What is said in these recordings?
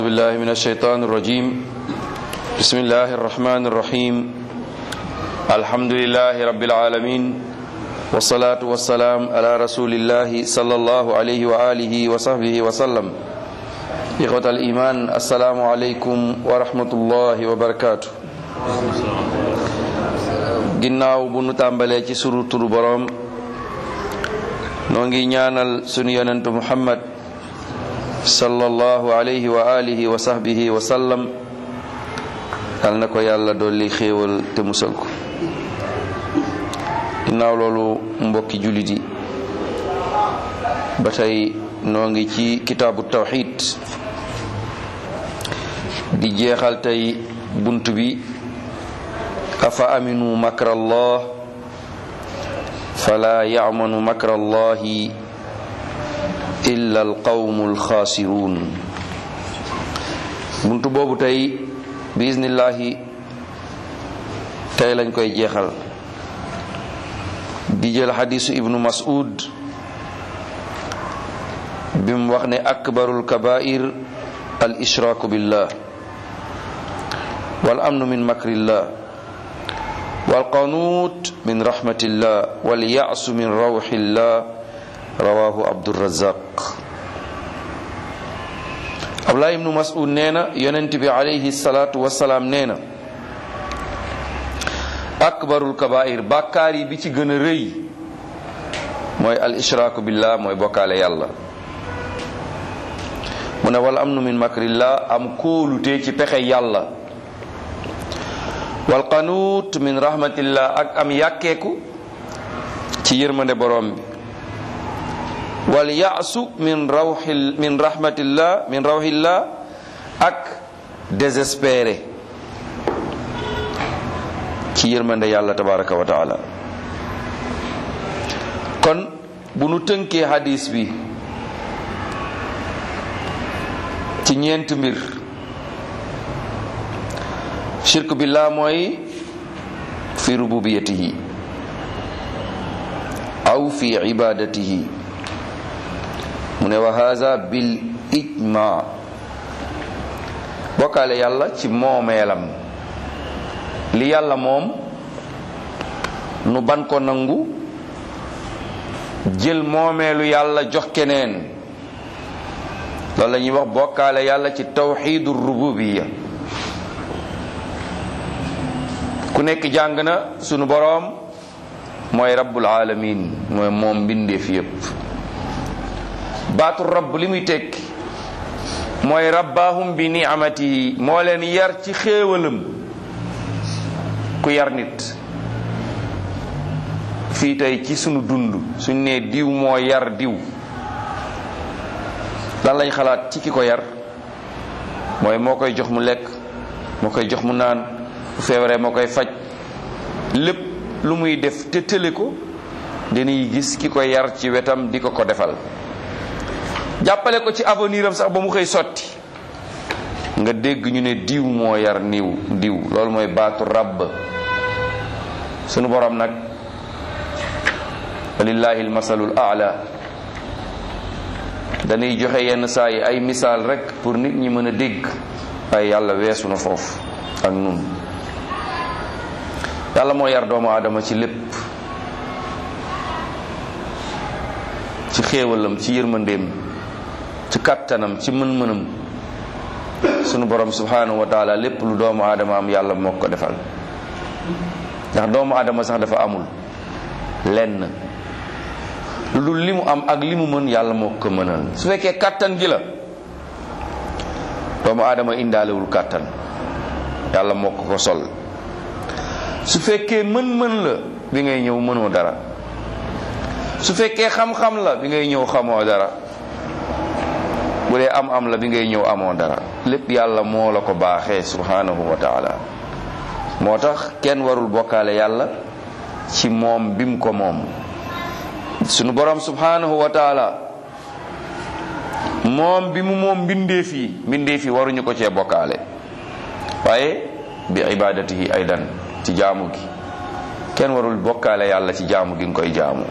بالله من الشيطان الرجيم بسم الله الرحمن الرحيم الحمد لله رب العالمين والصلاة والسلام على رسول الله صلى الله عليه وآله وصحبه وسلم إخوة الإيمان السلام عليكم ورحمة الله وبركاته ginnaaw bu nu tàmbalee ci suru turu boroom noo ngi ñaanal sunu yonentu muhammad sallallahu alayhi wa alihi wa sahbihi wa sallam yal na ko yàlla dolli xéewal te musal ko ginnaaw loolu mbokki jullit yi ba tey noo ngi ci kitaabu tawxid di jeexal tey bunt bi afa aminu makra allah fala yamanu makra allahi illa alqawmu alxaasiruun buntu boobu tey biisnillahi tey lañ koy jeexal di jël xadisu ibnu mas'ud bi mu wax ne akbarul kabair al ishraaku billah wal amnu min makrillah wal qanuut min rahmatillah wal ya'su min rawxillah rawahu abdurazaq abdullah ibnu mas'ud nee na yonent bi alayhi salaatu wasalaam nee na akbarul kabair bàkkaar yi bi ci gën a rëy mooy al ishraaku billah mooy bokkaale yàlla mu ne wal amnu min makrillah am kóolute ci pexe yàlla wal qanuut min rahmatillah ak am yàkkeeku ci yërmande borom bi wal yaasu min rawxil min rahmatillah min rawxillah ak désespéré ci yërmande yàlla tabaraka wa taala kon bu nu tënkee hadis bi ci ñeent mbir shirk billah mooy fi rububiyatihi aw fi ibadatihi mu ne wa haza bil ijma bokkaale yàlla ci moomeelam li yàlla moom nu ban ko nangu jël moomeelu yàlla jox keneen loolu la ñuy wax bokkaale yàlla ci tawxidu rububiya ku nekk jàng na sunu boroom mooy rabbul alamin mooy moom mbindeef yépp baatu rabb li muy tekki mooy rabbahum bi ni'amatihi moo leen yar ci xéewalam ku yar nit fii tey ci sunu dund suñ nee diw moo yar diw lan lañ xalaat ci ki ko yar mooy moo koy jox mu lekk moo koy jox mu naan bu feebaree moo koy faj lépp lu muy def te tële ko dañuy gis ki ko yar ci wetam di ko ko defal jàppale ko ci avenir am sax ba mu xëy sotti nga dégg ñu ne diw moo yar niw diw loolu mooy baatu rabb sunu borom nag walillahi almasalul aala dañuy joxe yenn saa yi ay misaal rek pour nit ñi mën a dégg waaye yàlla weesu na foofu ak nun yàlla moo yar doomu aadama ci lépp ci xéewalam ci yërmandeem ci kattanam ci mën-mënam sunu borom subhanahu wa taala lépp lu doomu aadama am yàlla moo ko defal ndax doomu aadama sax dafa amul lenn lu dul li mu am ak li mu mën yàlla moo ko mënal su fekkee kàttan gi la doomu aadama indaalewul kàttan yàlla moo ko ko sol su fekkee mën-mën la bi ngay ñëw mënoo dara su fekkee xam-xam la bi ngay ñëw xamoo dara bu dee am-am la bi ngay ñëw amoo dara lépp yàlla moo la ko baaxee subhanahu wa taala moo tax kenn warul bokkaale yàlla ci moom bim ko moom sunu borom subhanahu wa taala moom bi mu moom mbindeef yi mbindeef yi waruñu ko cee bokkaale waaye bi ibadatihi aydan ci jaamu gi kenn warul bokkaale yàlla ci jaamu gi nga koy jaamu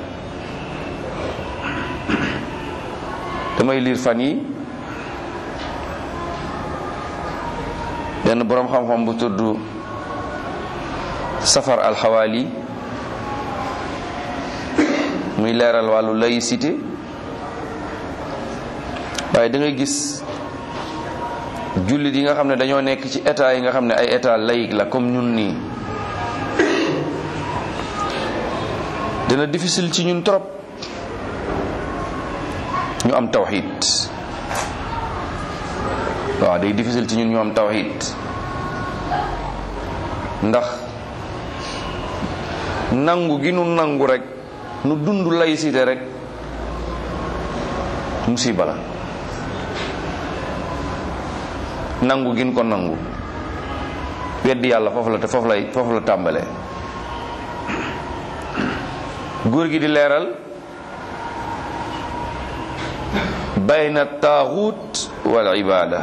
damay liir fan yi benn boroom xam-xam bu tudd safar alxawaali muy leeral wàllu laïcité waaye da ngay gis jullit yi nga xam ne dañoo nekk ci état yi nga xam ne ay état laïque la comme ñun nii dina difficile ci ñun trop ñu am tawxid waaw day difficile ci ñun ñu am tawxid ndax nangu gi nu nangu rek nu dund laïcité rek musiba la nangu gin ko nangu weddi yàlla foofu la te foofu lay foofu la tàmbalee góor gi di leeral bayna taaxut wal ibada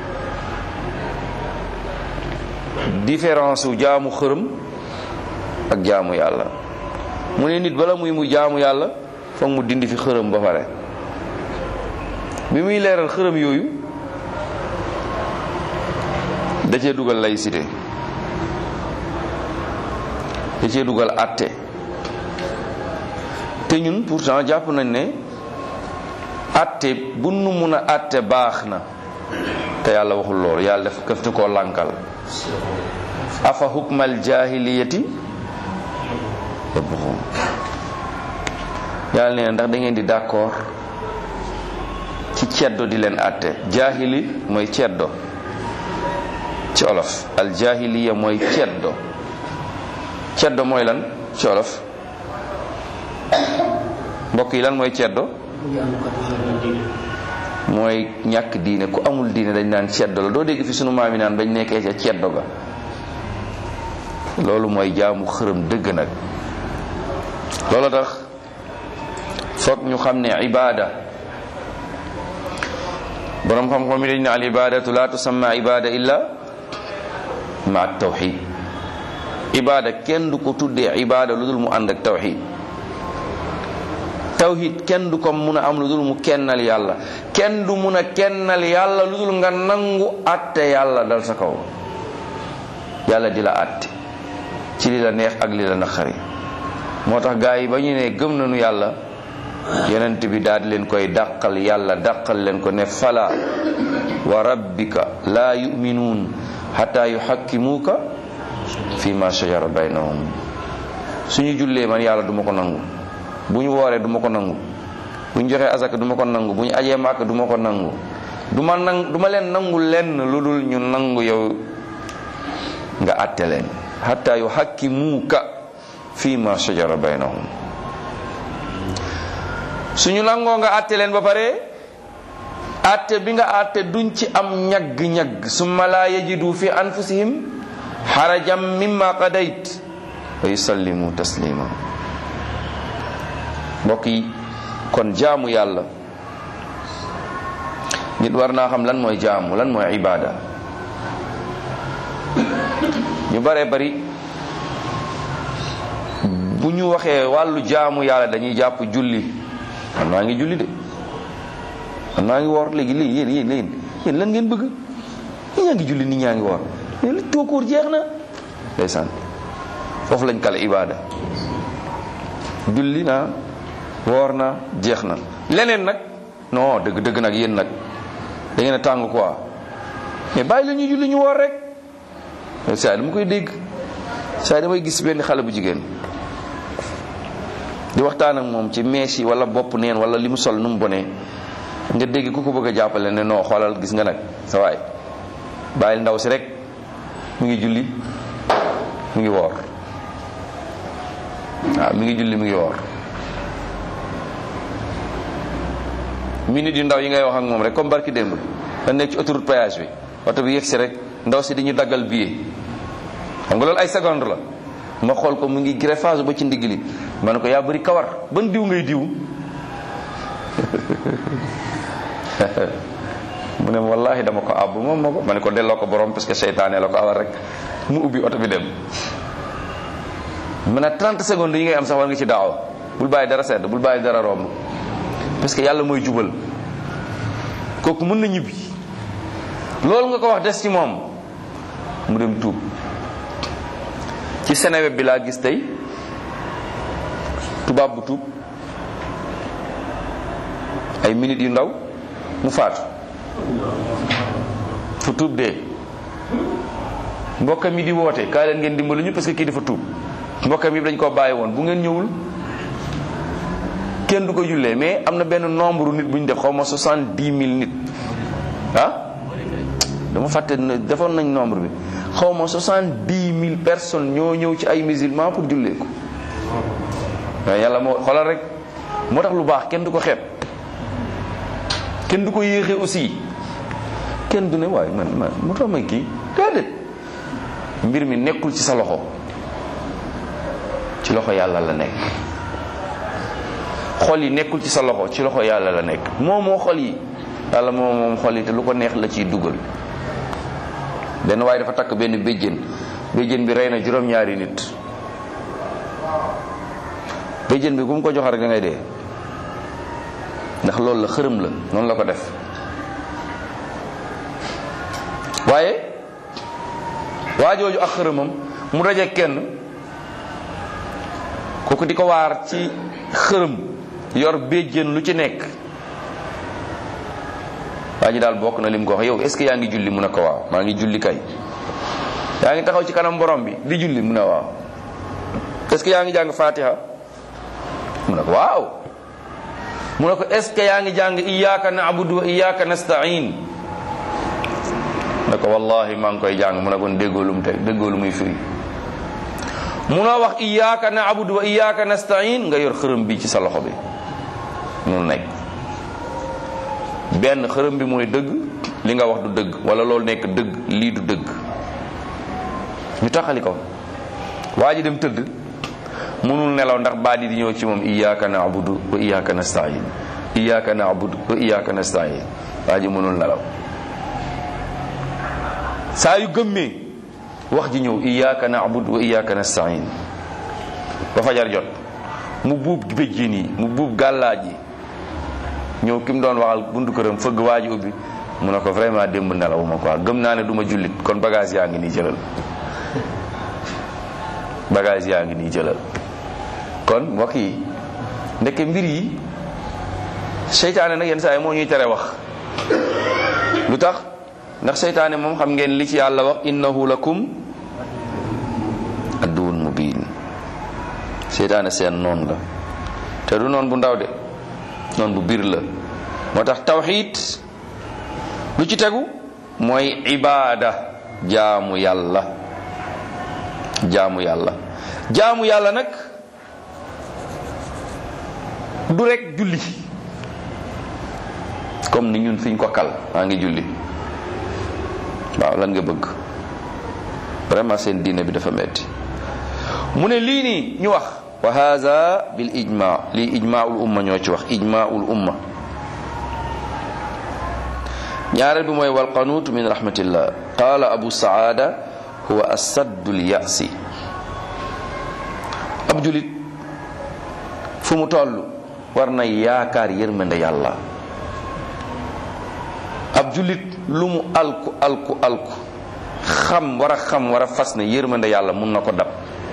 différence wu jaamu xërëm ak jaamu yàlla mu ne nit bala muy mu jaamu yàlla foog mu dindi fi xërëm ba pare bi muy leeral xërëm yooyu da cee dugal laïcité da cee dugal àtte te ñun pourtant jàpp nañ ne àtte bu nu mun a àtte baax na te yàlla waxul loolu yàlla def këf koo lànkal afa hukmal jahiliyati yabghun yàlla nee na ndax da ngeen di d'accord ci ceddo di leen àtte jahili mooy ceddo ci olof al jahiliya mooy ceddo ceddo mooy lan ci olof mbokk yi lan mooy ceddo mooy ñàkk diine ku amul diine dañ naan ceddo la doo dégg fi sunu maam yi naan bañ nekkee ca ceddo ga loolu mooy jaamu xërëm dëgg nag loolu tax foog ñu xam ne ibada borom xam-xam yi dañ ne al ibadatu la tusamma ibada illa ma tawxid ibada kenn du ko tuddee ibada lu dul mu ànd ak tawxid tawhid kenn du ko mun a am lu dul mu kennal yàlla kenn du mun a kennal yàlla lu dul nga nangu atte yàlla dal sa kaw yàlla di la atte ci li la neex ak li la naqari moo tax gaa yi ba ñu ne gëm nañu yàlla yonent bi daal di leen koy dàqal yàlla dàqal leen ko ne fala wa rabbika laa yuminuun xataa yuxakkimuuka fi ma shajara baynahum suñu jullee man yàlla duma ko nangu bu ñu wooree du ma ko nangu bu ñu joxee asaka du ma ko nangu bu ñu ajee màkk du ma ko nangu du ma nang du ma leen nangu lenn lu dul ñu nangu yow nga àtte leen hatta yu hakki muuka fii ma shajara baynahum suñu nangoo nga àtte leen ba pare àtte bi nga àtte duñ ci am ñagg-ñagg summa la yajidu fi anfusihim xarajam mimma qadayt wa yusallimu taslima mbokk yi kon jaamu yàlla nit war naa xam lan mooy jaamu lan mooy ibada ñu bare bari bu ñu waxee wàllu jaamu yàlla dañuy jàpp julli man maa ngi julli de man maa ngi woor léegi léegi yéen yéen yéen yéen lan ngeen bëgg ñi ñaa ngi julli nit ñaa ngi woor li tookoor jeex na ndeysaan foofu lañ kale ibada julli naa woor na jeex na leneen nag non dëgg dëgg nag yéen nag da ngeen a tàng quoi mais bàyyi la ñuy julli ñu woor rek saa dama koy dégg saa damay gis benn xale bu jigéen di waxtaan ak moom ci mees yi wala bopp neen wala li mu sol nu mu bonee nga dégg ku ko bëgg a jàppale ne non xoolal gis nga nag sa waay bàyyil ndaw si rek mu ngi julli mu ngi woor waaw mi ngi julli mu ngi woor minute yu ndaw yi ngay wax ak moom rek comme barki démb da nekk ci autoroute péage bi oto bi yegg si rek ndaw si di ñu daggal billet xam nga loolu ay seconde la ma xool ko mu ngi greffage ba ci ndigg li ma ne ko yaa bëri kawar ban diw ngay diw mu ne wallahi dama ko àbb moom ma ko ma ne ko delloo ko borom parce que seytaane la ko awal rek mu ubbi oto bi dem mu ne 30 secondes yi ngay am sax war nga ci daaw bul bàyyi dara sedd bul bàyyi dara romb parce que yàlla mooy jubal kooku mën na ñibbi loolu nga ko wax des ci moom mu dem tuub ci Seneweb bi laa gis tey tubaab bu tuub ay minutes yu ndaw mu faatu fu tuub dee mbokkam yi di woote kaa leen ngeen dimbali ñu parce que kii dafa tuub mbokkam yi dañ koo bàyyi woon bu ngeen ñëwul kenn du ko jullee mais am na benn nombre nit bu ñu def xaw ma soixante-dix mille nit ah dama fàtte ne defoon nañ nombre bi xaw ma soixante-dix mille personnes ñoo ñëw ci ay musulmans pour jullee ko waaye yàlla moo xoolal rek moo tax lu baax kenn du ko xeeb kenn du ko yéexee aussi kenn du ne waaye man man mu tax may kii déedéet mbir mi nekkul ci sa loxo ci loxo yàlla la nekk xol yi nekkul ci sa loxo ci loxo yàlla la nekk moom moo xol yi yàlla moom moom xol yi te lu ko neex la ciy dugal benn waaye dafa takk benn béjjén béjjén bi rey na juróom-ñaari nit béjjén bi ku mu ko jox rek da ngay dee ndax loolu la xërëm la noonu la ko def waaye waajooju ak xërëmam mu daje kenn kooku di ko waar ci xërëm yor béjjén lu ci nekk waa ji daal bokk na lim ko wax yow est ce que yaa ngi julli mu ne ko waaw maa ngi julli kay yaa ngi taxaw ci kanam borom bi di julli mu ne waaw est ce que yaa ngi jàng fatiha mu ne ko waaw mu ne ko est ce que yaa ngi jàng iyyaka na'budu wa iyyaka nasta'in ne ko wallahi maa ngi koy jàng mu ne kon déggoo lu mu teg déggoo lu muy firi munoo wax iyyaka na'budu wa iyyaka nasta'in nga yor xërëm bi ci sa loxo bi mun nekk benn xërëm bi mooy dëgg li nga wax du dëgg wala loolu nekk dëgg lii du dëgg ñu taxali ko waa ji dem tëdd mënul nelaw ndax baat yi di ñëw ci moom iyyaka na'budu wa iyyaka nasta'in iyyaka na'budu wa iyyaka nasta'in waa ji mënul nelaw saa yu gëmmee wax ji ñëw iyyaka na'budu wa iyyaka nasta'in ba fajar jot mu buub béjjén yi mu buub gàllaaj yi ñëw ki mu doon waxal buntu këram fëgg waa ji ubbi mu ne ko vraiment démb nelawuma quoi gëm naa ne du ma jullit kon bagage yaa ngi nii jëlal bagage yaa ngi nii jëlal kon mbokk yi ndeke mbir yi seytaane nag yenn saa yi moo ñuy tere wax lu tax ndax seytaane moom xam ngeen li ci yàlla wax innahu lakum adduwun mubin seytaane seen noon la te du noon bu ndaw de noon bu biir la moo tax tawxiid lu ci tegu mooy ibaada jaamu yàlla jaamu yàlla jaamu yàlla nag du rek julli comme ni ñun fiñ ko kal maa ngi julli waaw lan nga bëgg vraiment seen diine bi dafa metti mu ne lii nii ñu wax wa hadha bil ijma lii ijmaul umma ñoo ci wax ijmaul umma ñaareel bi mooy wal qanut min rahmatillah qala abu saada huwa asaddu l yasi ab julit fu mu toll war na yaakaar yërmande yàlla ab julit lu mu alku alku alku xam war a xam war a fas ne yërmande yàlla mun na ko dab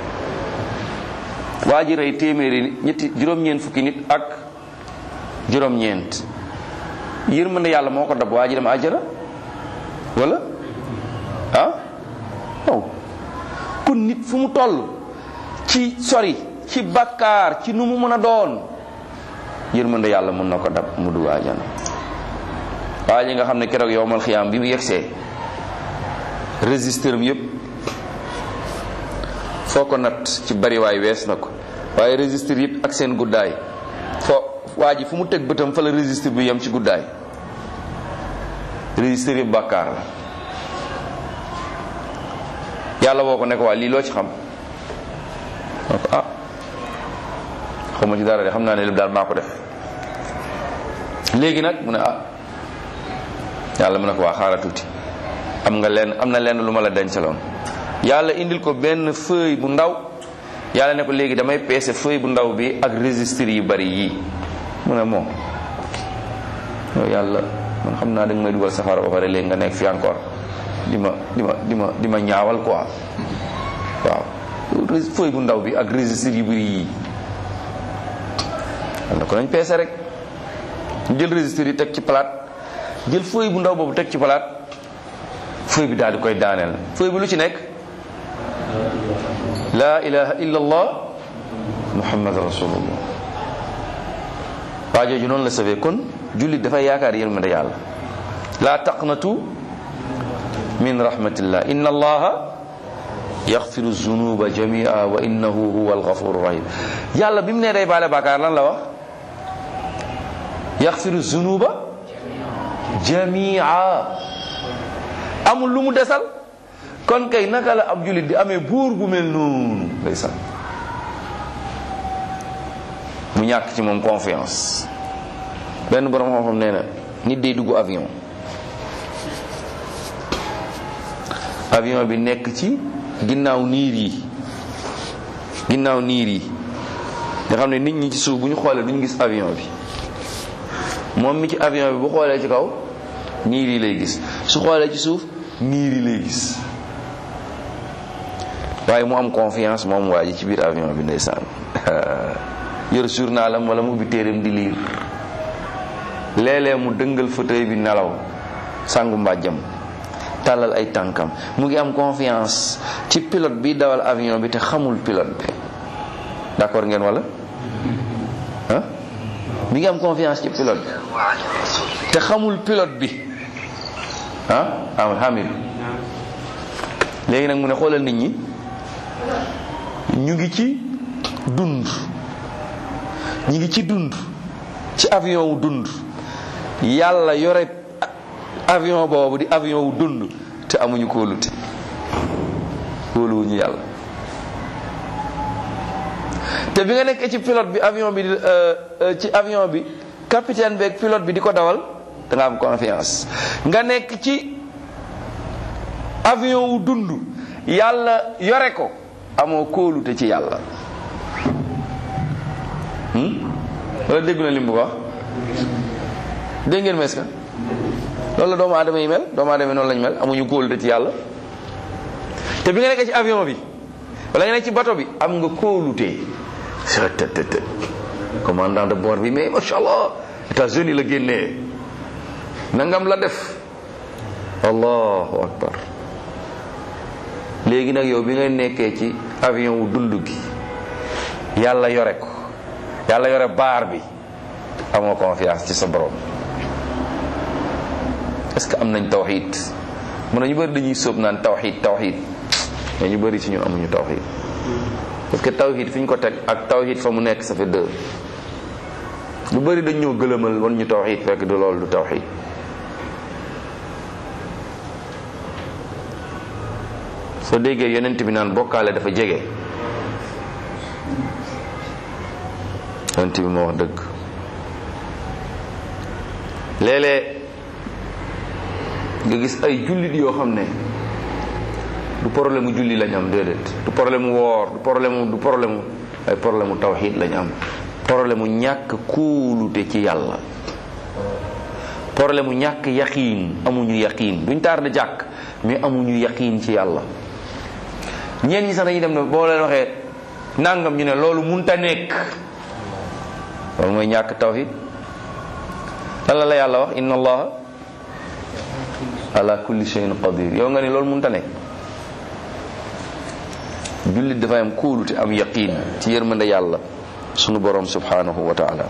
waa ji rey téeméeri ñetti juróom-ñeent fukki nit ak juróom-ñeent yërmande yàlla moo ko dab waa ji dem àjjana wala ah waaw kon nit fu mu toll ci sori ci bakkaar ci nu mu mën a doon yërmande yàlla mun na ko dab mu dugg àjjana waa ji nga xam ne keroog yowmal xiyaam bi mu yegsee registre am yépp foo ko nat ci bariwaay wees na ko waaye registre yëpp ak seen guddaay foo waa ji fu mu teg bëtam fa la registre bi yem ci guddaay registre yëpp bàkkaar la yàlla woo ko ne ko waa lii loo ci xam ne ko ah xawma ci dara de xam naa ne lépp daal maa ko def léegi nag mu ne ah yàlla mu ne ko waa xaaral tuuti am nga lenn am na lenn lu ma la dencaloon yàlla indil ko benn feuille bu ndaw yàlla ne ko léegi damay peese feuille bu ndaw bi ak registre yu bari yii mu ne moom yow yàlla man xam naa da nga may dugal safara ba pare léegi nga nekk fi encore di ma di ma di ma di ma ñaawal quoi waaw feuille bu ndaw bi ak registre yu bëri yii wala ko nañ peese rek jël registre yi teg ci palaat jël feuille bu ndaw boobu teg ci palaat feuille bi daal di koy daaneel feuille bi lu ci nekk la ilaha illa allah muhammad rasulullah waa jooju noonu la safee kon jullit dafay yaakaar yërmande yàlla la taqnatu min rahmatillah inna allaha yaxfiru zunuba jamia wa innahu huwa alghafuru rahim yàlla bi mu nee day baale bàkkaar lan la wax yaxfiru zunuba jamia amul lu mu desal kon kay naka la ab jullit di amee buur bu mel noonu ndeysaan mu ñàkk ci moom confiance benn borom xam-xam nee na nit day dugg avion avion bi nekk ci ginnaaw niir yi ginnaaw niir yi nga xam ne nit ñi ci suuf bu ñu xoolee duñu gis avion bi moom mi ci avion bi bu xoolee ci kaw niir yi lay gis su xoolee ci suuf niir yi lay gis waaye mu am confiance moom waa ji ci biir avion bi ndeysaan yor journalam wala mu ubbi téereem di liir léeg-léeg mu dëngal fauteuil bi nelaw sangu mbàjjam tàllal ay tànkam mu ngi am confiance ci pilote bi dawal avion bi te xamul pilote bi d'accord ngeen wala ah mi ngi am confiance ci pilote bi te xamul pilote bi ah am hamid léegi nag mu ne xoolal nit ñi ñu ngi ci dund ñu ngi ci dund ci avion wu dund yàlla yore avion boobu di avion wu dund te amuñu kóolute kóoluwuñu yàlla te bi nga nekkee ci pilote bi avion bi ci avion bi capitaine bi ak pilote bi di ko dawal da nga am confiance nga nekk ci avion wu dund yàlla yore ko amoo kóolute ci yàlla wala déggu na lim bu wax dégg ngeen mes ka loolu la doomu aadama yi mel doomu aadama yi noonu lañu mel amuñu kóolute ci yàlla te bi nga nekkee ci avion bi wala nga nekk ci bato bi am nga kóolute tëtëtët commandant de bord bi mais macha allah États-Unis la génnee nangam la def allahu akbar léegi nag yow bi nga nekkee ci avion wu dund gi yàlla yore ko yàlla yore baar bi amoo confiance ci sa borom est-ce que am nañ tawxid mun na ñu bëri dañuy sóob naan tawxid tawxid mais ñu bëri ci ñun amuñu tawxid parce que tawxid fi ñu ko teg ak tawxid fa mu nekk ça fait deux lu bëri dañ ñoo gëlëmal wan ñu tawxid fekk du loolu du tawxid soo déggee yonent bi naan bokkaale dafa jege yonent bi moo wax dëgg léeg-léeg nga gis ay jullit yoo xam ne du problème mu julli lañ am déedéet du problème mu woor du problème mu du problème mu ay problème mu tawxiid lañ am problème mu ñàkk kóolute ci yàlla problème mu ñàkk yaqiin amuñu yaqiin duñ taar de jàkk mais amuñu yaqiin ci yàlla ñeen ñi sax dañuy dem ne boo leen waxee nangam ñu ne loolu munta nekk loolu mooy ñàkk tawxiid lan la la yàlla wax inna allaha ala kulli shay'in qadir yow nga ni loolu mënta nekk jullit dafay am kóolute am yaqin ci yërmande yàlla sunu borom subhanahu wa taala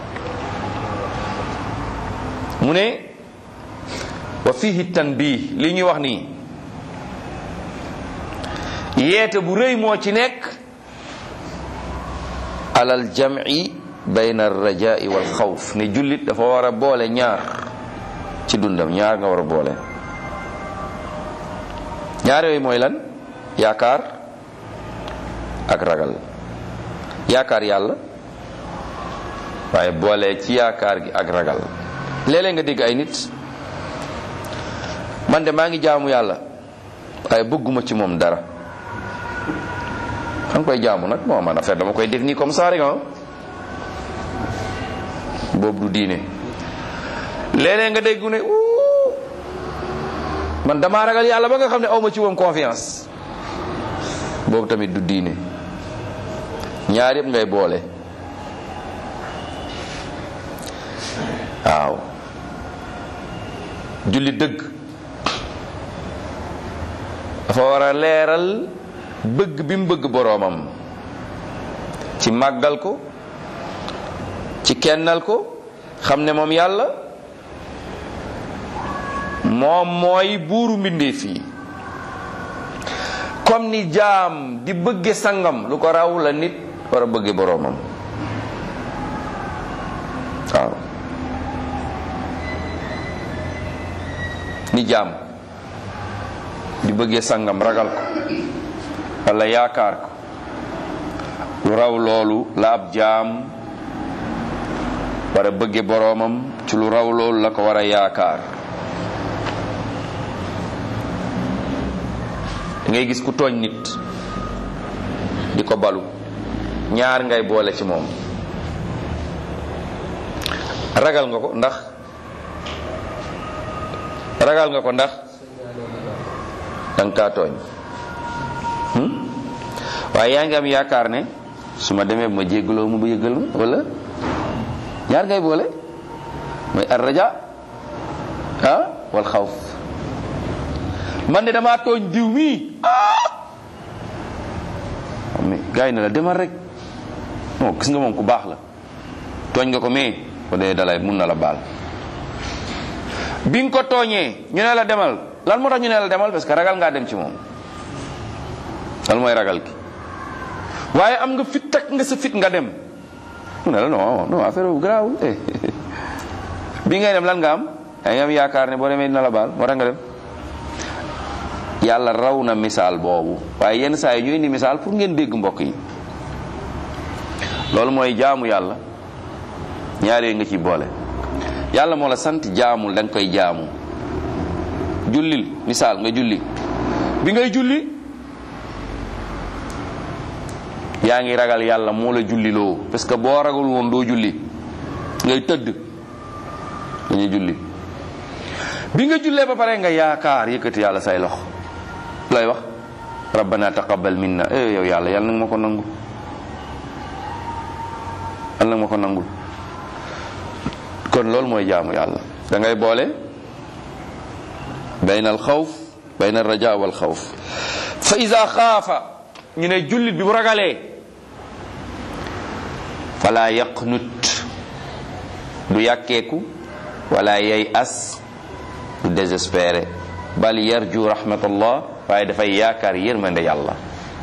mu ne wa fihi tanbih li ñuy wax nii yeete bu rëy moo ci nekk alal jam'i bayna arrajai wal xawf ne jullit dafa war a boole ñaar ci dundam ñaar nga war a boole ñaar yooyu mooy lan yaakaar ak ragal yaakaar yàlla waaye boole ci yaakaar gi ak ragal léeg-léeg nga dégg ay nit man de maa ngi jaamu yàlla waaye bëgguma ci moom dara xam koy jaamu nag moo man affaire dama koy def nii comme ça rek boobu du diine léeg-léeg nga dégg ne uu man damaa ragal yàlla ba nga xam ne awma ci moom confiance boobu tamit du diine ñaar yëpp ngay boole waaw julli dëgg dafa war a leeral bëgg bi mu bëgg boroomam ci màggal ko ci kennal ko xam ne moom yàlla moom mooy buuru mbindeef yi comme ni jaam di bëgge sangam lu ko raw la nit war a bëgge boroomam waaw ni jaam di bëggee sangam ragal ko walla yaakaar ko lu raw loolu la ab jaam war a bëgge boroomam ci lu raw loolu la ko war a yaakaar ngay gis ku tooñ nit di ko balu ñaar ngay boole ci moom ragal nga ko ndax ragal nga ko ndax danga kaa tooñ waaye yaa ngi am yaakaar ne su ma demee bu ma jéggaloo mu ba yëggal ma wala ñaar ngay boole mooy ar raja ah wal xawf man de damaa tooñ diw mii ah mais gars yi ne la demal rek non gis nga moom ku baax la tooñ nga ko mais ko dee dalay mun na la baal bi nga ko tooñee ñu ne la demal lan moo tax ñu ne la demal parce que ragal ngaa dem ci moom lan mooy ragal gi waaye am nga fit takk nga sa fit nga dem mu ne la non non affaire bu garaawul bi ngay dem lan nga am yaa ngi am yaakaar ne boo demee dina la baal moo tax nga dem yàlla raw na misaal boobu waaye yenn saa yi ñuy indi misaal pour ngeen dégg mbokk yi loolu mooy jaamu yàlla ñaar yooyu nga ciy boole yàlla moo la sant jaamul da nga koy jaamu jullil misaal nga julli bi ngay julli yaa ngi ragal yàlla moo la julliloo parce que boo ragal woon doo julli ngay tëdd dañuy julli bi nga jullee ba pare nga yaakaar yëkkati yàlla say loxo lay wax rabbana taqabbal minna eh yow yàlla yàlla nag ma ko nangu yàlla nag ma ko nangul kon loolu mooy jaamu yàlla da ngay boole bayna al xawf bayna al raja wal xawf fa ida xaafa ñu ne jullit bi bu ragalee fala yaqnut du yàkkeeku wala yay as du désespéré bal yarju rahmatallah waaye dafay yaakaar yërmande yàlla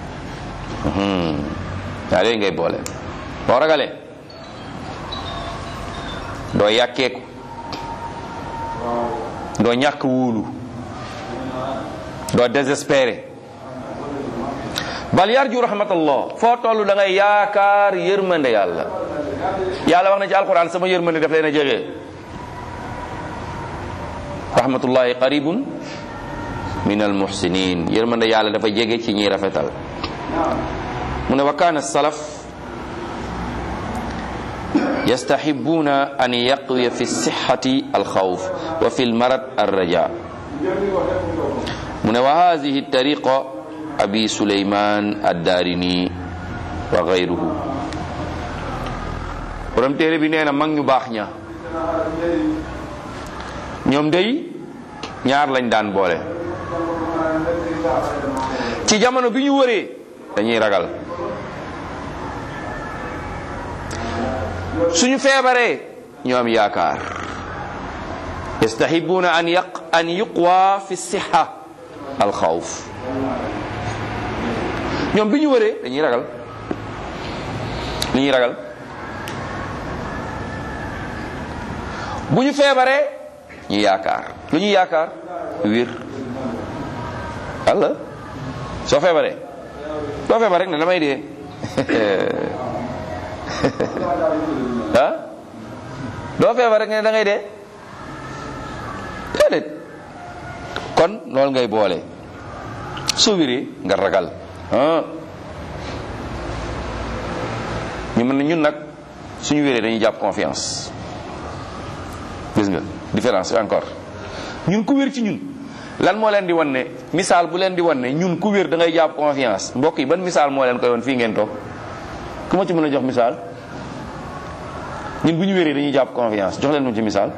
yaa yooyu ngay boole boo ragalee doo yàkkeeku doo ñàkk wóolu doo désespéré bal yarju rahmatallah foo toll da ngay yaakaar yërmande yàlla yàlla wax na ci alquran sama yërmande daf leen a jege rahmatullahi qaribun min almuhsinin yërmande yàlla dafa jege ci ñiy rafetal mu ne wa kaana salaf yastahibuuna an yaqwiya fi sixati alxawf wa fi lmarad alraja mu ne wa hadihi tariqa abi suleyman addaarini wa gayruhu borom téere bi nee na mag ñu baax ña ñoom day ñaar lañ daan boole ci jamono bi ñu wëree dañuy ragal suñu feebaree ñu am yaakaar yastahibuuna an yaq an yuqwa fi siha al xawf ñoom bi ñu wëree dañuy ragal li ñuy ragal bu ñu feebaree ñu yaakaar lu ñuy yaakaar wér walla soo feebaree soo feebar rek ne damay dee ah doo feebar rek ne da ngay dee déedéet kon loolu ngay boole soo wéree nga ragal ah ñu mën na ñun nag suñu wéree dañuy jàpp confiance gis nga différence encore ñun ku wér ci ñun lan moo leen di wan ne misaal bu leen di wan ne ñun ku wér da ngay jàpp confiance mbokk yi ban misaal moo leen koy wan fii ngeen toog ku ma ci mën a jox misaal ñun bu ñu wéree dañuy jàpp confiance jox leen mu ci misaal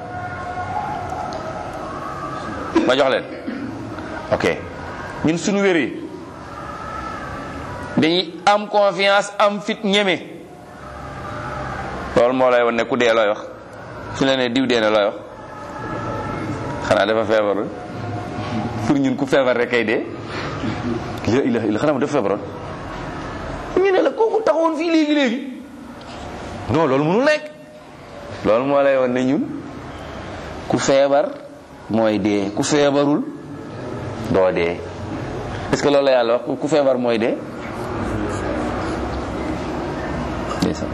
ma jox leen ok ñun suñu wéree dañuy am confiance am fit ñeme loolu moo lay wan ne ku dee looy wax su la ne diw dee na looy wax xanaa dafa feebar pour ñun ku feebar rek kay dee la ilaha illa xanaa ma dafa feebaroon ñu ne la kooku taxawoon fii léegi léegi non loolu mënul nekk loolu moo lay wan ne ñun ku feebar mooy dee ku feebarul doo dee est-ce que loolu la yàlla wax ku feebar mooy dee ndeysaan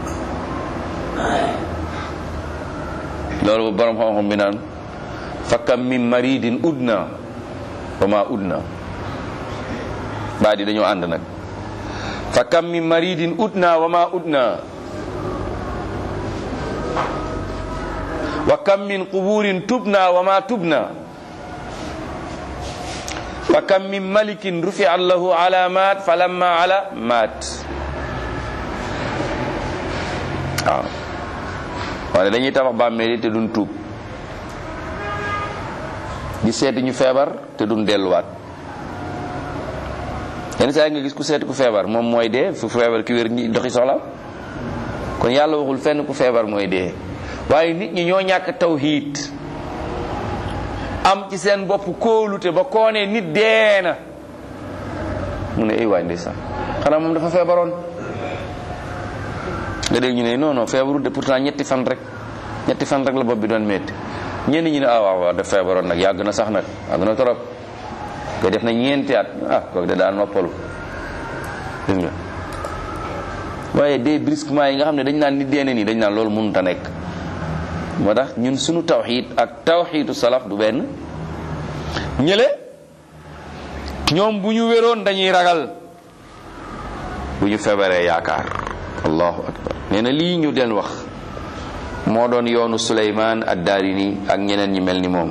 loolu borom xam-xam bi naan fakkam min maridin udna wa ma udna baa di dañoo ànd nag fakkam min maridin udna wa ma udna wa kam min quburin tubna wa ma tubna wa kam min malikin rufi'at lahu alamat falamma ala mat waaw wane dañuy tabax bàmmeel te duñ tuub di seeti ñu feebar te duñ delluwaat yenn saa yi nga gis ku seeti ku feebar moom mooy dee fu feebar ki wér ñi doxi soxla kon yàlla waxul fenn ku feebar mooy dee waaye nit ñi ñoo ñàkk tawhiid am ci seen bopp kóolute ba koonee nit dee na mu ne ay waay ndeysaan xanaa moom dafa feebaroon nga dégg ñu ne non non feebaru de pourtant ñetti fan rek ñetti fan rek la bopp bi doon métti ñenn ñi ne ah waaw waaw daf feebaroon nag yàgg na sax nag yàgg na trop nga def na ñeenti at ah kooku de daan noppalu dégg nga waaye des brusquement yi nga xam ne dañ naan nit dee na nii dañ naan loolu mënut a nekk moo tax ñun suñu tawxiid ak tawxiidu salaf du benn ñële ñoom bu ñu wéroon dañuy ragal bu ñu feebaree yaakaar allahu akbar nee na lii ñu den wax moo doon yoonu suleymaan ad-daarini ak ñeneen ñi mel ni moom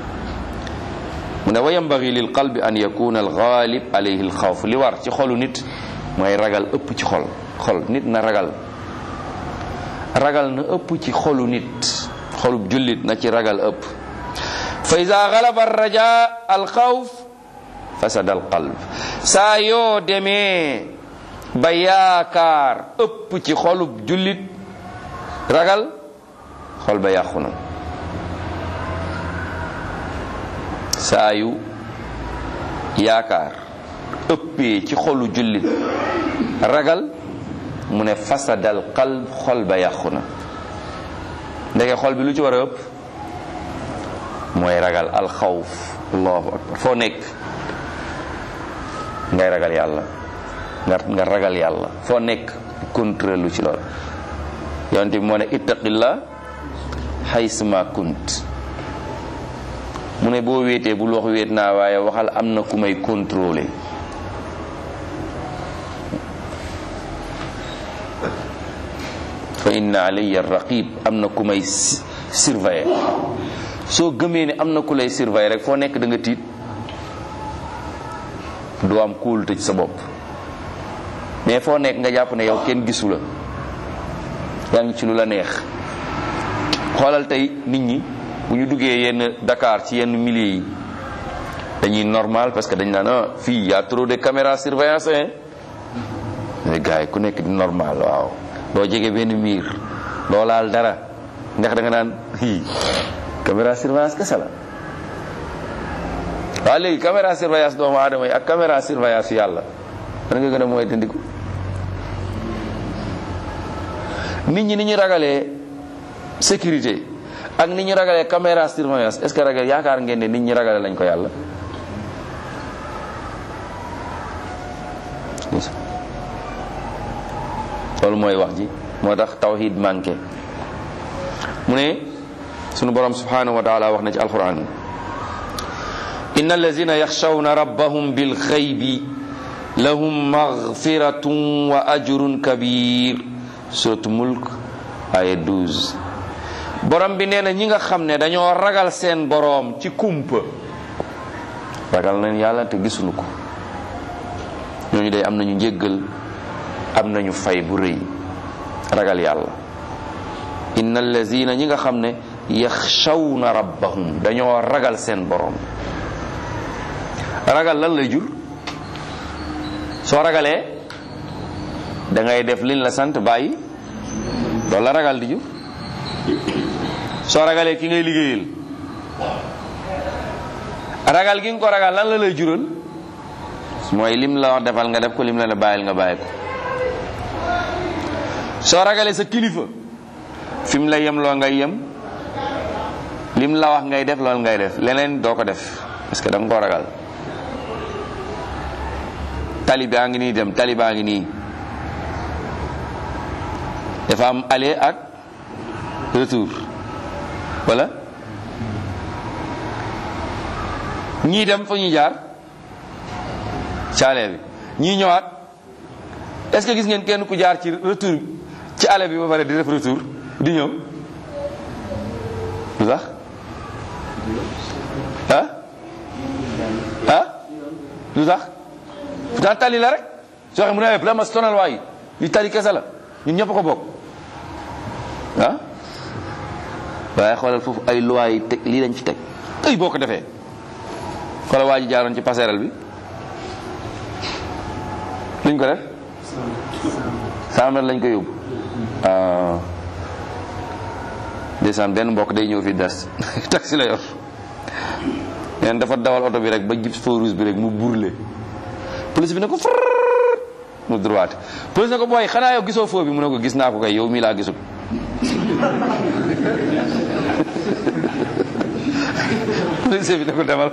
mu ne wa yambagi lil qalbi an yakuna al ghalib alayhi al xawf li war ci xolu nit mooy ragal ëpp ci xol xol nit na ragal ragal na ëpp ci xolu nit xolub jullit na ci ragal ëpp fa ida galaba raja al xawf fasada al qalb saa yoo demee ba yaakaar ëpp ci xolub jullit ragal xol ba yàqu na saa yu yaakaar ëppee ci xolu jullit ragal mu ne fasadal qalb xol ba yàqu na ndeke xol bi lu ci war a ëpp mooy ragal alxawf allahu akbar foo nekk ngay ragal yàlla nga nga ragal yàlla foo nekk contrôle lu ci lool yonent bi moo ne ittaqillah haysuma kunt mu ne boo wéetee bul wax wéet naa waaye waxal am na ku may contrôler fa inna alayya raqib am na ku may surveiller soo gëmee ne am na ku lay surveiller rek foo nekk da nga tiit du am kóolute ci sa bopp mais foo nekk nga jàpp ne yow kenn gisu la yaa ngi ci lu la neex xoolal tey nit ñi bu ñu duggee yenn Dakar ci yenn milliers yi dañuy normal parce que dañ naan ah fii y a trop de caméras surveillance hein mais gars yi ku nekk di normal waaw doo jege benn miir doo laal dara ndax da nga naan hi caméra surveillance kese la waaw léegi caméra surveillance doomu aadama yi ak caméra surveillance yàlla man nga gën a mooy dindiku nit ñi ni ñu ragalee sécurité ak nit ñu ragalee caméra surveillance est-ce que ragal yaakaar ngeen ne nit ñi ragale lañ ko yàlla loolu mooy wax ji moo tax tawhid manqué mu ne sunu borom subhanahu wa taala wax na ci alquran inna allazina yaxshawna rabbahum bil xaybi lahum maghfiratun wa ajrun kabir suratu mulk aya 12 borom bi nee na ñi nga xam ne dañoo ragal seen boroom ci kumpa ragal nañ yàlla te gisuñu ko ñooñu day am nañu njéggal am nañu fay bu rëy ragal yàlla inna allazina ñi nga xam ne yaxshawna rabbahum dañoo ragal seen borom ragal lan lay jur soo ragalee da ngay def liñ la sant bàyyi loolu la ragal di jur soo ragalee ki ngay liggéeyal ragal gi nga ko ragal lan la lay jural mooy lim la wax defal nga def ko lim la la bàyyil nga bàyyi ko soo ragalee sa kilifa fi mu la yem loo ngay yem lim la wax ngay def loolu ngay def leneen doo ko def parce que da nga koo ragal tali baa ngi nii dem tali baa ngi nii dafa am aller ak retour wala ñii dem fa ñuy jaar caale bi ñii ñëwaat est-ce que gis ngeen kenn ku jaar ci retour ci aller bi ba pare di def retour di ñëw lu tax ah ah lu tax pourtant tali la rek soo xam mu ne la ma sonal waay li tali kese la ñun ñëpp ko bokk ah waaye xoolal foofu ay loi yi teg lii lañ fi teg ay boo ko defee xoolal waa ji jaaroon ci passerelle bi luñ ko def cent mètres lañ ko yóbbu ndeysaan benn mbokk day ñëw fi des taxi la yor neen dafa dawal oto bi rek ba jib feu rouge bi rek mu burle police bi ne ko far mu droite police ne ko booy xanaa yow gisoo feu bi mu ne ko gis naa ko kay yow mii laa gisul police bi ne ko demal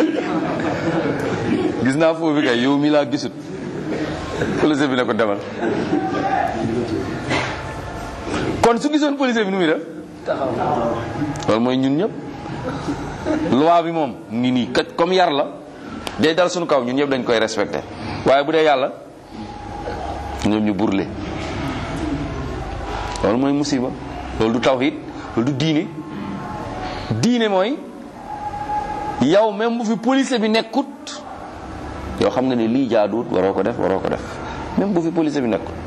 gis naa feu bi kay yow mii laa gisul police bi ne ko demal kon su gisoon police bi nu muy def loolu mooy ñun ñëpp loi bi moom ngi nii kat comme yar la day dal suñu kaw ñun ñëpp dañ koy respecté waaye bu dee yàlla ñoom ñu burle loolu mooy musiba loolu du tawhid loolu du diine diine mooy yow même bu fi police bi nekkut yow xam nga ne lii jaaduwut waroo ko def waroo ko def même bu fi police bi nekkut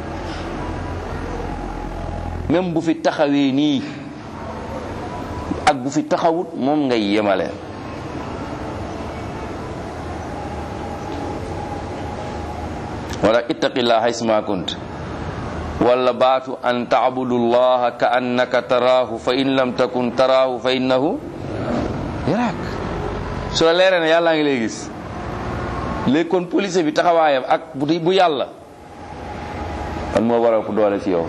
même bu fi taxawee nii ak bu fi taxawut moom ngay yemale wala ittaqillah haysuma kunt wala baatu an taabudu llaha ka annaka taraahu fa in lam takun taraahu fa innahu yaraak su la leeree ne yàllaa ngi lay gis léegi kon police bi taxawaayam ak bu bu yàlla kan moo waral ku doole ci yow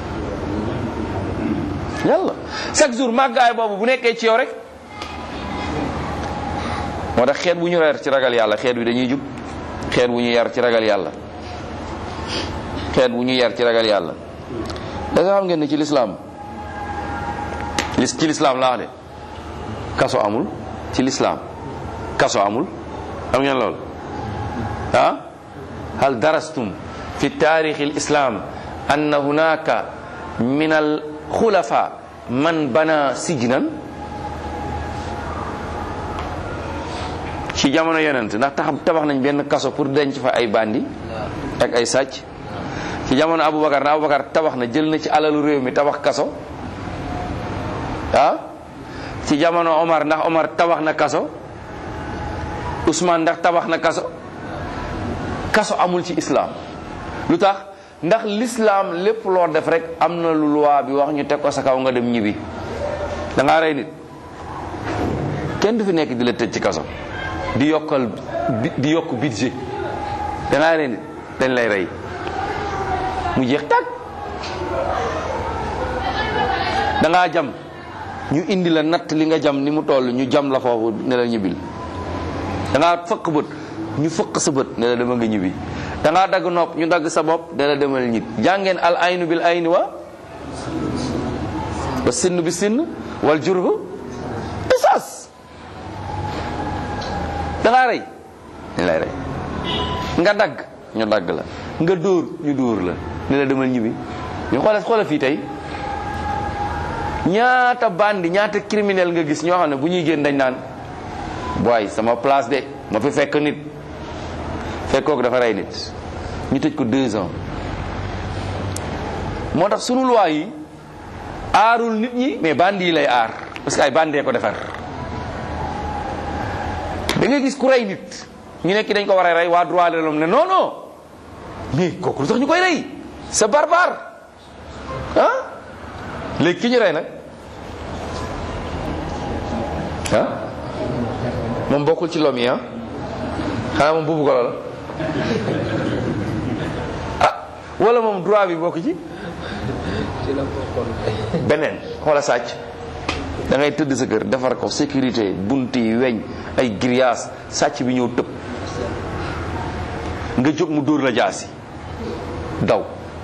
yàlla chaque jour màggaay boobu bu nekkee ci yow rek moo tax xeet bu ñu yar ci ragal yàlla xeet bi dañuy jub xeet bu ñu yar ci ragal yàlla xeet bu ñu yar ci ragal yàlla da nga xam ngeen ne ci lislaam lis ci lislaam laa wax de kaso amul ci lislaam kaso amul xam ngeen loolu ah hal darastum fi taarix al islam anna hunaka min al xulafa man bana sijnan ci jamono yonent ndax tax tabax nañ benn kaso pour denc fa ay bandi ak ay sàcc ci jamono Aboubacar na Aboubacar tabax na jël na ci alalu réew mi tabax kaso ah ci jamono Omar ndax Omar tabax na kaso Ousmane ndax tabax na kaso kaso amul ci islam lu tax ndax l'islam lépp loo def rek am na lu loi bi wax ñu teg ko sa kaw nga dem ñibbi da ngaa rey nit kenn du fi nekk di la tëj ci kaso di yokkal di yokk budget da ngaa rey nit dañ lay rey mu jeex tàgg da ngaa jam ñu indi la natt li nga jam ni mu toll ñu jam la foofu ne la ñibbil da ngaa fëkk bët ñu fëkk sa bët ne la dama nga ñibbi da ngaa dagg nopp ñu dagg sa bopp ne la demal ñib jàngeen al aynu bil ayni wa wa sinn bi sinn wal jurhu qisas da ngaa rey ñu lay rey nga dagg ñu dagg la nga dóor ñu dóor la ne la demal ñibbi ñu xoolal xoolal fii tey ñaata bandi ñaata criminel nga gis ñoo xam ne bu ñuy génn dañ naan boy sama place de ma fi fekk nit fekk kooku dafa rey nit ñu tëj ko deux ans moo tax sunu loi yi aarul nit ñi mais bandi yi lay aar parce que ay bandee ko defar da ngay gis ku rey nit ñu nekk dañ ko war a rey waa droit de l'homme ne non non mais kooku lu tax ñu koy rey c'est barbare ah léegi ki ñu rey nag ah moom bokkul ci lom yi ah xanaa moom buubu golo la ah wala moom droit bi bokk ci beneen xoola sàcc da ngay tëdd sa kër defar ko sécurité bunt yi weñ ay grillage sàcc bi ñëw tëb nga jóg mu dóor la jaasi daw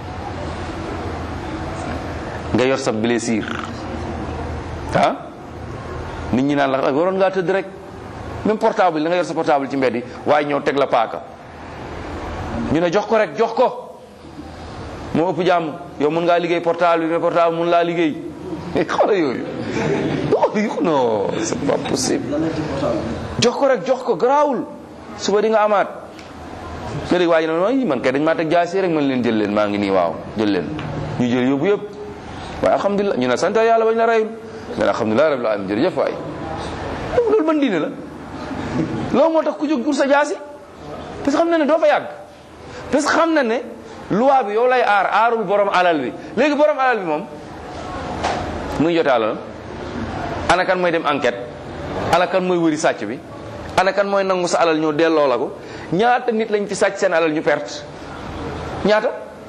nga yor sa blessure ah nit ñi naan la waroon ngaa tëdd rek même portable da nga yor sa portable ci mbedd yi waaye ñëw teg la paaka ñu ne jox ko rek jox ko moo ëpp jàmm yow mun ngaa liggéey portable bi mais portable mun laa liggéey xoolal yooyu non c'est pas possible jox ko rek jox ko garaawul suba di nga amaat nga dégg waa ji ne man kay dañ maa teg jaasi rek man leen jël leen maa ngi nii waaw jël leen ñu jël yóbbu yëpp waaye alhamdulilah ñu ne sant yàlla bañ la reyul mais alhamdulilah rabbil alamin jërëjëf waay loolu ban diine la loolu moo tax ku jóg pour sa jaasi parce que xam na ne doo fa yàgg parce que xam na ne loi bi yow lay aar aarul borom alal bi léegi borom alal bi moom muy jotee alal ana kan mooy dem enquête ana kan mooy wëri sàcc bi ana kan mooy nangu sa alal ñëw delloo la ko ñaata nit lañ ci sàcc seen alal ñu perte ñaata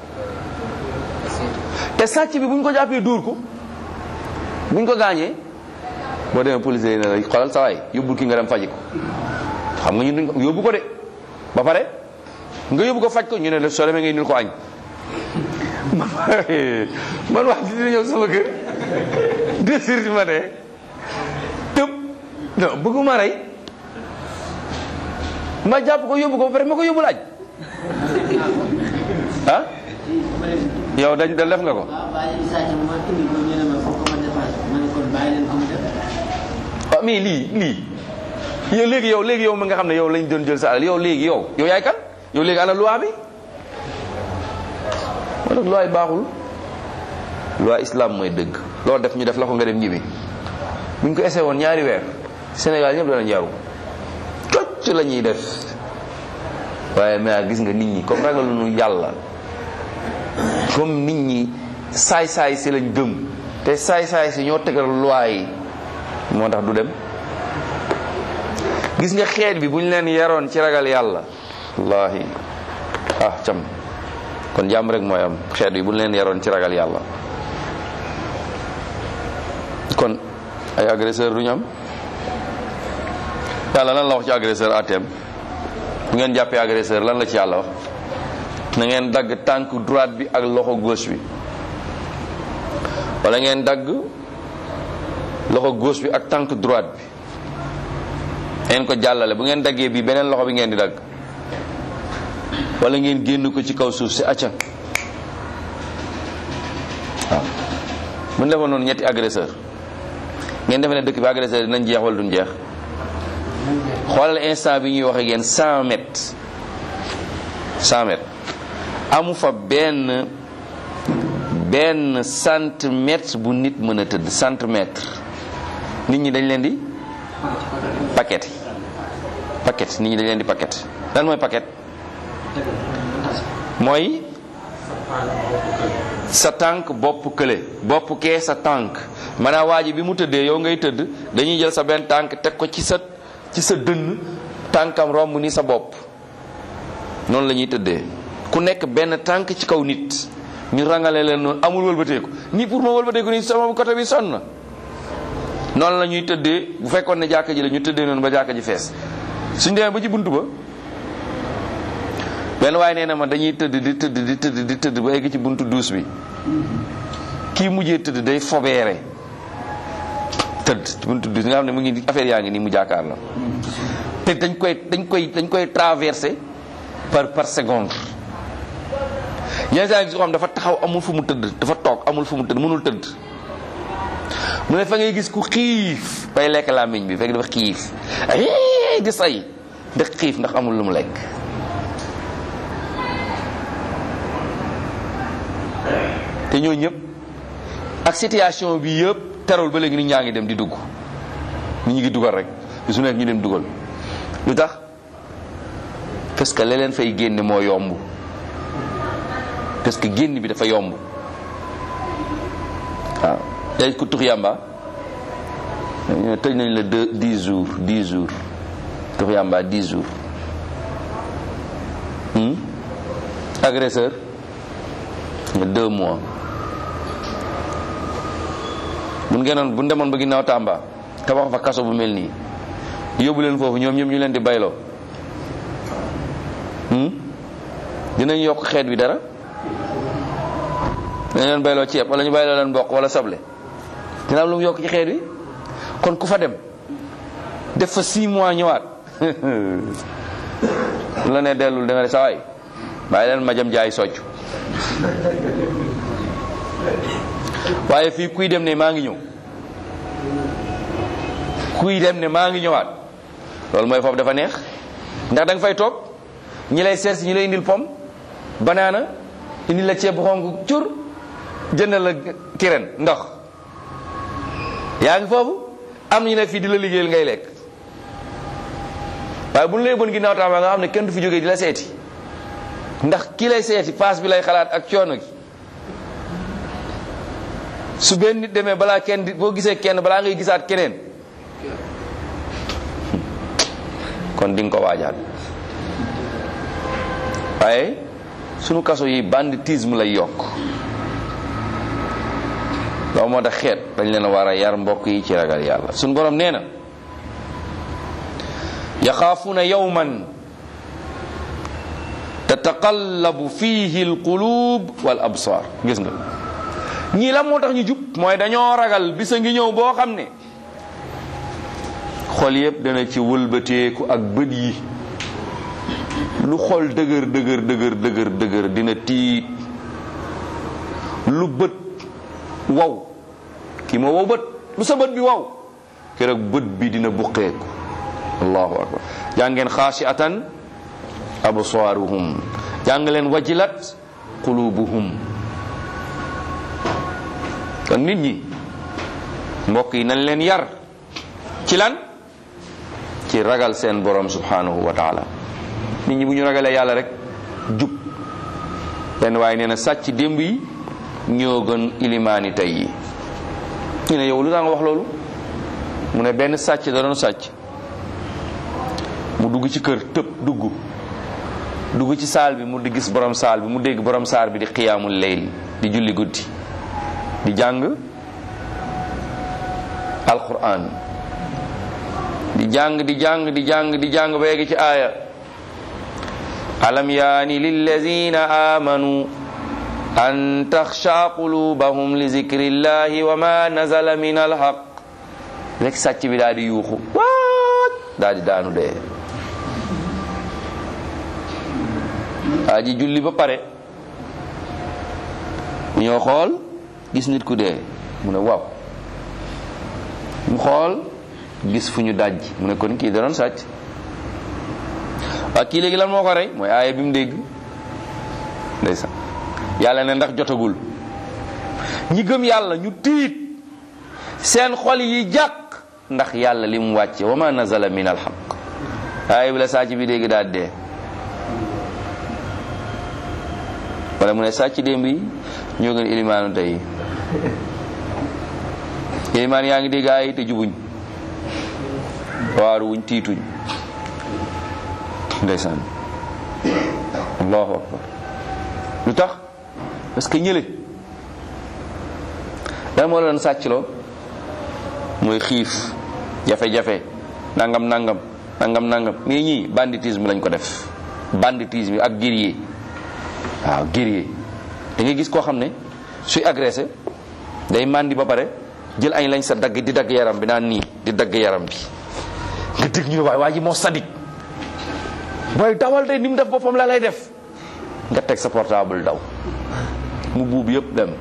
te sàcc bi bu ñu ko jàppee dóor ko bu ñu ko gaañee boo demee police yi ne la xoolal sa waay yóbbul ki nga dem faji ko xam nga ñu duñ ko yóbbu ko de ba pare nga yóbbu ko faj ko ñu ne la soo demee ngay nil ko añ man wax di dina ñëw sama kër deux heures du matin tëb non bëgguma rey ma jàpp ko yóbbu ko ba pare ma ko yóbbu laaj ah yow dañ da def nga ko waaw mais lii lii yow léegi yow léegi yow mi nga xam ne yow lañ doon jël sa alal yow léegi yow yow yaay kan yow léegi ana loi bi moo tax loi baaxul loi islam mooy dëgg loolu def ñu def la ko nga dem ñibbi buñ ko essayé woon ñaari weer Sénégal ñëpp danañ yaru tocc la ñuy def waaye mais gis nga nit ñi comme ragaluñu yàlla comme nit ñi saay-saay si lañ gëm te saay-saay si ñoo tegal loi yi moo tax du dem gis nga xeet bi bu ñu leen yaroon ci ragal yàlla wallahi ah cam kon jàmm rek mooy am xeet bi bu ñu leen yaroon ci ragal yàlla kon ay agresseur du ñu am yàlla lan la wax ci agresseur atem bu ngeen jàppee agresseur lan la ci yàlla wax na ngeen dagg tànk droite bi ak loxo gauche bi wala ngeen dagg loxo gauche bi ak tànk droite bi ngeen ko jàllale bu ngeen daggee bi beneen loxo bi ngeen di dagg wala ngeen génn ko ci kaw suuf si acca waaw bu ñu defoon noonu ñetti agresseur ngeen defe ne dëkk bi agresseur dinañ jeex wala duñ jeex xoolal instant bi ñuy wax ak yéen 100 mètres 100 mètres amu fa benn benn centimètre bu nit mën a tëdd centimètre nit ñi dañ leen di paquet paquet nit ñi dañ leen di paquet lan mooy paquet mooy sa tànk bopp kële bopp kee sa tànk maanaam waa ji bi mu tëddee yow ngay tëdd dañuy jël sa benn tànk teg ko ci sa ci sa dënn tànkam romb ni sa bopp noonu la ñuy tëddee ku nekk benn tànk ci kaw nit ñu rangale leen noonu amul wëlbateeku nii pour ma wëlbateeku nii sama côté bi sonn na noonu la ñuy tëddee bu fekkoon ne jàkka ji la ñu tëddee noonu ba jàkka ji fees suñ demee ba ci buntu ba benn waaye nee na ma dañuy tëdd di tëdd di tëdd di tëdd ba egg ci buntu duus bi kii mujjee tëdd day fobeere tëdd buntu duus nga xam ne mu ngi affaire yaa ngi nii mu jàkkaar la te dañ koy dañ koy dañ koy traversé par par seconde yenn saa gis ko xam dafa taxaw amul fu mu tëdd dafa toog amul fu mu tëdd mënul tëdd mu ne fa ngay gis ku xiif bay lekk làmmiñ bi fekk dafa xiif di say ndax xiif ndax amul lu mu lekk te ñoo ñëpp ak situation bi yëpp terewul ba léegi nit ñaa ngi dem di dugg nit ñi ngi dugal rek su nekk ñu dem dugal lu tax parce que la leen fay génne moo yomb parce que génn bi dafa yomb waaw day ku tux yàmba ñu tëj nañ la deux dix jours dix jours tux yàmba dix jours agresseur nga deux mois mun ngeen bu demoon ba ginnaaw Tamba tabax fa kaso bu mel nii yóbbu leen foofu ñoom ñoom ñu leen di bayloo dinañ yokk xeet bi dara dañ leen bayloo ceeb wala ñu bayloo leen mboq wala soble dina am lu mu yokk ci xeet bi kon ku fa dem def fa six mois ñëwaat la ne dellul da nga ne sa waay bàyyi leen ma jëm jaay socc waaye fii kuy dem ne maa ngi ñëw kuy dem ne maa ngi ñëwaat loolu mooy foofu dafa neex ndax da nga fay toog ñi lay seet si ñi lay indil pom banaana indil la ceeb bu xonk cur jënd la kiren ndox yaa ngi foofu am ñu nekk fii di la liggéeyal ngay lekk waaye bu ñu lay bon ginnaaw Tamba nga xam ne kenn du fi jógee di la seeti ndax ki lay seeti paas bi lay xalaat ak coono gi su benn nit demee balaa kenn di boo gisee kenn balaa ngay gisaat keneen kon di nga ko waajaat waaye sunu kaso yi banditisme lay yokk loolu moo tax xeet dañ leen a war a yar mbokk yi ci ragal yàlla sunu borom nee na yaxaafuuna yawman tataqallabu fihi alqulub wal absar gis nga ñii la moo tax ñu jub mooy dañoo ragal bisa ngi ñëw boo xam ne xol yépp dana ci wëlbateeku ak bët yi lu xol dëgër dëgër dëgër dëgër dëgër dina tiit lu bët waw kii moo wow bët lu sa bët bi waw keroog bët bi dina buqeeku allahu akbar jàngeen xaasiatan absaaruhum jàng leen wajilat qulubuhum kon nit ñi mbokk yi nañ leen yar ci lan ci ragal seen borom subhanahu wa taala nit ñi bu ñu ragalee yàlla rek jub benn waaye nee na sàcc démb yi ñoo gën ilimaani tey yi ñu ne yow lu tax nga wax loolu mu ne benn sàcc da doon sàcc mu dugg ci kër tëb dugg dugg ci saal bi mu di gis borom saal bi mu dégg borom saal bi di xiyaamul layl di julli guddi di jàng alquran di jàng di jàng di jàng di jàng ba yegg ci aaya alam yaani lillazina amanu an taxsha qulubahum li zikrillahi wa ma nazala min alhaq rek sàcc bi daal di yuuxu waat daal di daanu dee waa ji julli ba pare mu ñëw xool gis nit ku dee mu ne waaw mu xool gis fu ñu daj mu ne kon kii da doon sàcc waa kii léegi lan moo ko rey mooy aaya bi mu dégg ndeysaan yàlla ne ndax jotagul ñi gëm yàlla ñu tiit seen xol yi jàq ndax yàlla li mu wàcce wa ma nazala min alxaq aaya bi la sàcc bi dégg daal dee wala mu ne sàcc démb yi ñoo gën ilimaanu tey ilimaan yaa ngi dégg ay te jubuñ waaru wuñ tiituñ ndeysaan allahu akbar lu tax parce que ñële lan moo la doon sàccloo mooy xiif jafe-jafe nangam nangam nangam nangam mais ñii banditisme lañ ko def banditisme ak guerrier waaw guerrier da ngay gis koo xam ne suy agressé day màndi ba pare jël añ lañ sa dagg di dagg yaram bi naan nii di dagg yaram bi nga dégg ñu ne waay waa ji moo sadik booy dawal de ni mu def boppam la lay def nga teg sa portable daw mu buub yëpp dem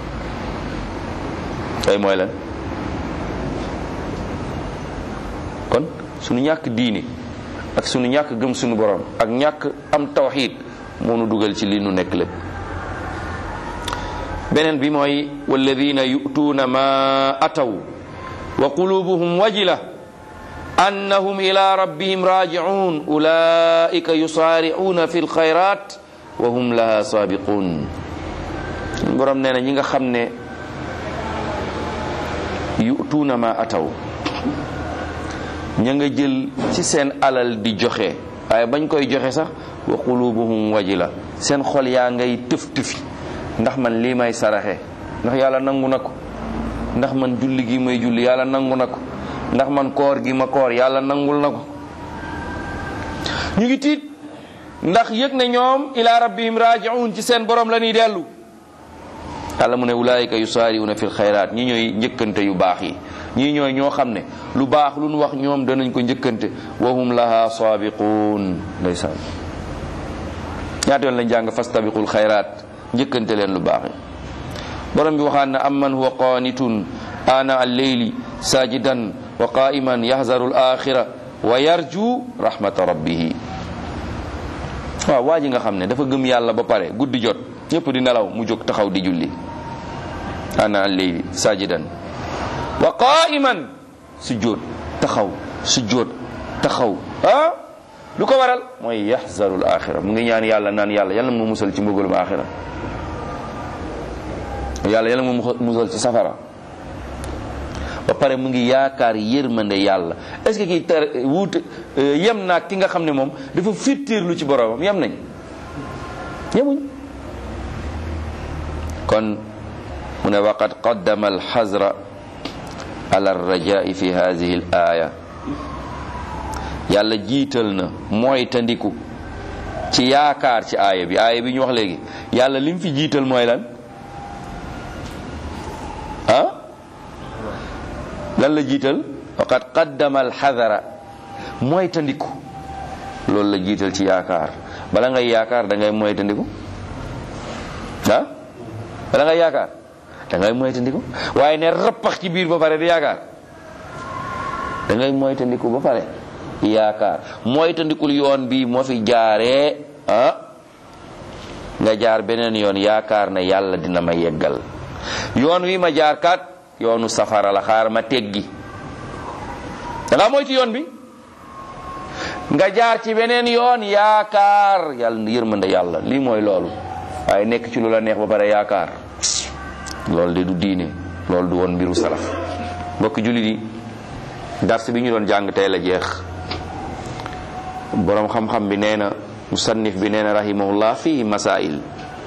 tey mooy lan kon suñu ñàkk diini ak sunu ñàkk gëm sunu borom ak ñàkk am tawxid moo nu dugal ci li nu nekk lépp beneen bi mooy walladina yu'tuuna ma ataw wa qulubuhum wajila annahum ila rabbihim raji'un ulaika yusaari'uuna fi lxayrat wa hum laha saabiqun borom nee na ñi nga xam ne yu'tuuna ma ataw ña nga jël ci seen alal di joxe waaye bañ koy joxe sax wa qulubuhum wajila seen xol yaa ngay tëf tëfi ndax man lii may saraxe ndax yàlla nangu na ko ndax man julli gi may julli yàlla nangu na ko ndax man koor gi ma koor yàlla nangul na ko ñu ngi tiit ndax yëg ne ñoom ila rabbihim raji'un ci seen borom la ñuy dellu yàlla mu ne ulaayika yusaari'una fil xayraat ñi ñooy njëkkante yu baax yi ñii ñooy ñoo xam ne lu baax lu nu wax ñoom danañ ko njëkkante wa hum laha saabiquun ndeysaan ñaata yoon lañ jàng fastabiqul xayraat njëkkante leen lu baax yi borom bi waxaan na amman huwa qaanitun ana alleyli sajidan wa qaiman yahzaru al axira wa yarju rahmata rabbihi waaw waa ji nga xam ne dafa gëm yàlla ba pare guddi jot ñëpp di nelaw mu jóg taxaw di julli ana alleyli sajidan wa qaiman sujjóot taxaw sujjóot taxaw ah lu ko waral mooy yaxzaru al axira mu ngi ñaan yàlla naan yàlla yàlla mu musal ci mbugalum axira yàlla yàlla mu musal ci safara ba pare mu ngi yaakaar yërmande yàlla est ce que kii ter wuute yem naag ki nga xam ne moom dafa firtiirlu ci boroomam yem nañ yemuñ kon mu ne waqad qaddama alxazra ala arrajai fi hadihi al aya yàlla jiital na mooy tandiku ci yaakaar ci aaya bi aaya bi ñu wax léegi yàlla lim fi jiital mooy lan ah lan la jiital waqad qaddama alxadara mooy tandiku loolu la jiital ci yaakaar bala ngay yaakaar da ngay mooy tandiku ah bala ngay yaakaar da ngay mooy tandiku waaye ne rappax ci biir ba pare di yaakaar da ngay mooy tandiku ba pare yaakaar mooy tandikul yoon bi moo fi jaaree ah nga jaar beneen yoon yaakaar ne yàlla dina ma yeggal yoon wi ma jaar kat yoonu safara la xaar ma teggi da nga moytu yoon bi nga jaar ci beneen yoon yaakaar yàlla yërmande yàlla lii mooy loolu waaye nekk ci lu la neex ba pare yaakaar loolu de du diine loolu du woon mbiru salaf mbokk jullit yi dars bi ñu doon jàng tey la jeex boroom xam-xam bi nee na musannif bi nee na rahimahullah fihi masail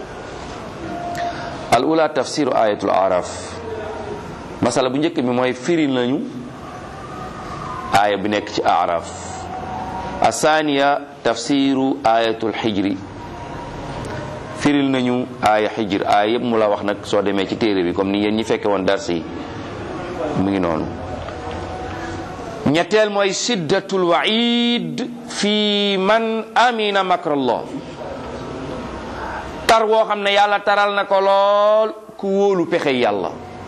al ula tafsiru ayatul araf masala bu njëkk bi mooy firi nañu aaya bi nekk ci araf asaniya tafsiru ayatul xijri firil nañu aaya xijr aaya yëpp mu la wax nag soo demee ci téere bi comme ni yéen ñi fekke woon dars yi mu ngi noonu ñetteel mooy siddatul waid fi man amina makrallah tar woo xam ne yàlla taral na ko lool ku wóolu pexe yàlla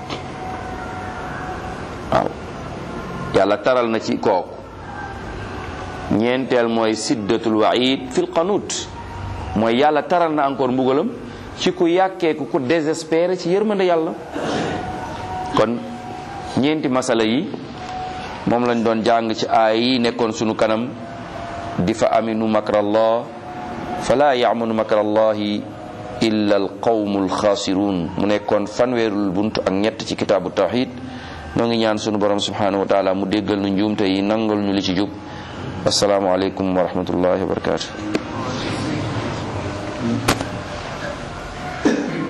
waaw yàlla taral na ci kooku ñeenteel mooy siddatul waid fil qanut mooy yàlla taral na encore mbugalam ci ku yàkkeeku ku désespéré ci yërmande yàlla kon ñeenti masala yi moom lañ doon jàng ci aay yi nekkoon sunu kanam di fa aminu makrallah fala yamanu makrallahi illa al qawmu alxaasirun mu nekkoon fanweerul bunt ak ñett ci kitaabu tawxid noo ngi ñaan sunu borom subhanahu wa taala mu déggal nu njuumte yi nangal ñu li ci jub assalaamu aleykum wa rahmatullahi wa barakatuh